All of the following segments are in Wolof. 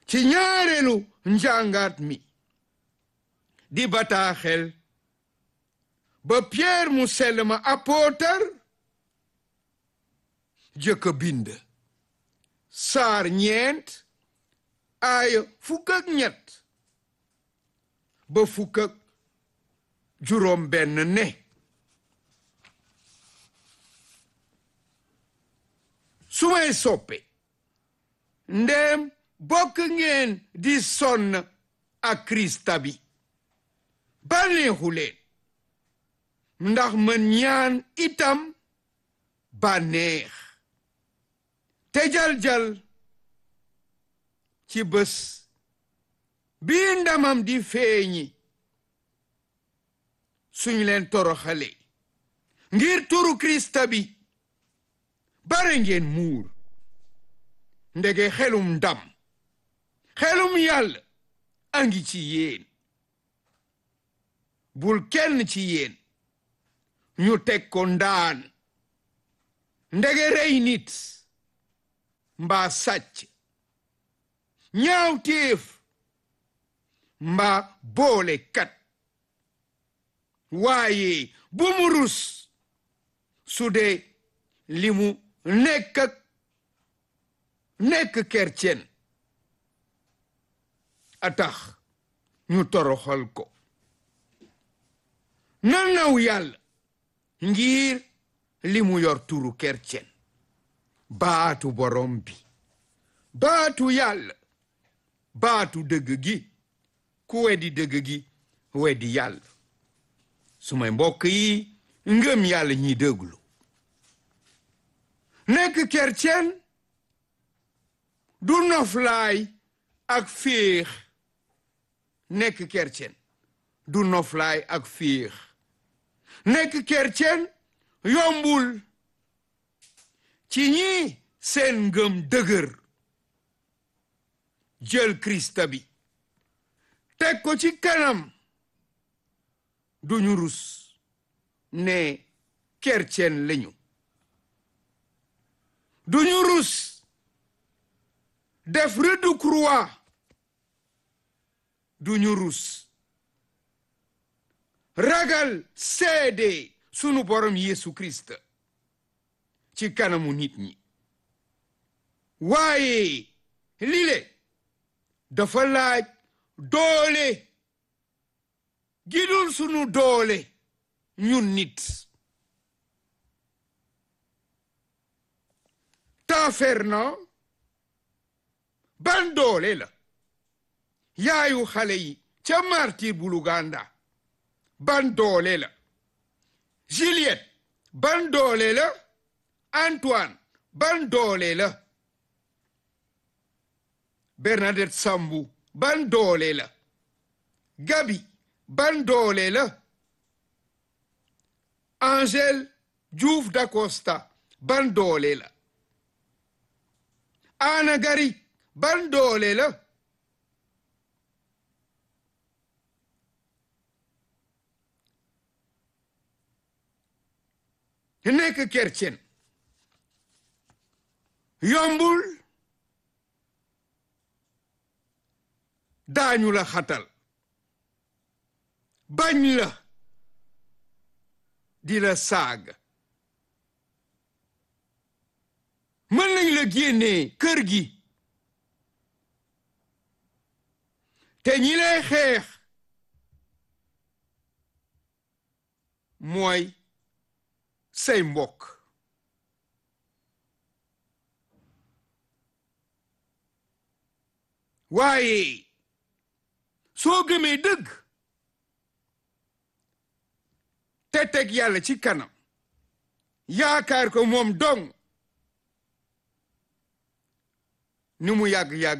ci ñaareelu njàngaat mi di bataaxel ba Pierre mu sell ma apôtar jëkk bind saar ñeent aaya fukk ak ñett ba fukk ak juróom benn ne su may soppe ndéem bokk ngeen di sonn ak Krista bi bànneexu leen ndax mën ñaan itam bànneex te jal-jal ci bés bii ndamam di feeñi suñ leen toroxale ngir turu Krista bi bare ngeen muur ndege xelum ndam xelum yàlla a ngi ci yéen bul kenn ci yéen ñu teg ko ndaan ndege rey nit mbaa sàcc ñaaw téef mbaa boole kat waaye bu mu rus su dee li mu nekk ak nekk kercen a tax ñu toroxal ko na naw yàlla ngir li mu yor turu kercen baatu borom bi baatu yàlla baatu dëgg gi ku weddi dëgg gi weddi yàlla sumay mbokk yi ngëm yàlla ñi déglu nekk kercen du noflaay ak féex nekk kercen du noflaay ak féex nekk kercen yombul ci ñi seen ngëm dëgër jël Krista bi teg ko ci kanam duñu rus ne kercen lañu duñu rus def rëddu croix duñu rus ragal seede sunu borom Yesu Christ ci kanamu nit ñi waaye lile dafa laaj doole gidul sunu doole ñun nit taaferna ban doole la yaayu xale yi ca martir bu Luganda ban doole la Juliette ban doole la Antoine ban doole la Bernadette Sambou ban doole la Gabi ban doole la Angèle Diouf d'Acosta ban doole la Ana Gari ban doole la nekk kercen yombul daañu la xatal bañ la di la saag mën nañ la génnee kër gi te ñi lay xeex mooy say mbokk waaye soo gëmee dëgg te teg yàlla ci kanam yaakaar ko moom dong ni mu yàgg-yàgg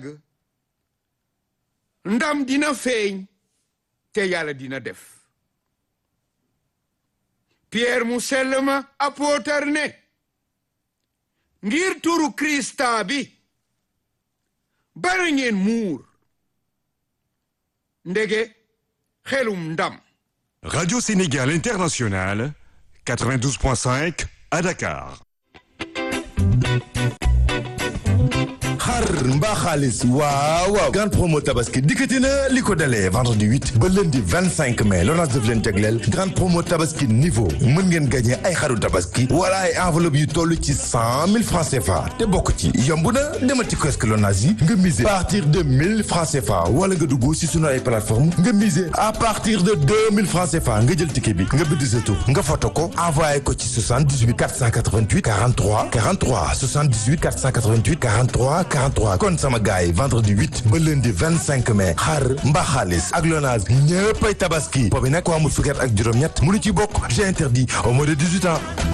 ndam dina feeñ te yàlla dina def Pierre mu sell ma apôtar ne ngir turu Krista bi bari ngeen muur ndege xelum ndam Radio Sénégal International, 92.5 à Dakar. xar mbaa xaalis waaw waaw grande promo tabaski dikkati na li ko dalee vendredi 8 ba lundi 25 mai Lonase daf leen tegleel grande promo tabaski niveau mën ngeen gagné ay xaru tabaski wala ay enveloppe yu toll ci 100 000 francs CFA te bokk ci yomb na demal ci kiosque Lonase yi nga miser à partir de 1000 francs CFA wala nga dugg si sunu ay plateforme nga miser à partir de 2000 francs CFA nga jël ticket bi nga bind sa tur nga photo ko envoyé ko ci 78 488 43 43 78 488 43 43 kon sama gars yi vendredi 8 ba lundi 25 mai xar mbaa xaalis ak Lonase ñëppay tabaski boobu nag ko amul fukki at ak juróom-ñett mënu ci bokk j'ai interdit au moins de 18 ans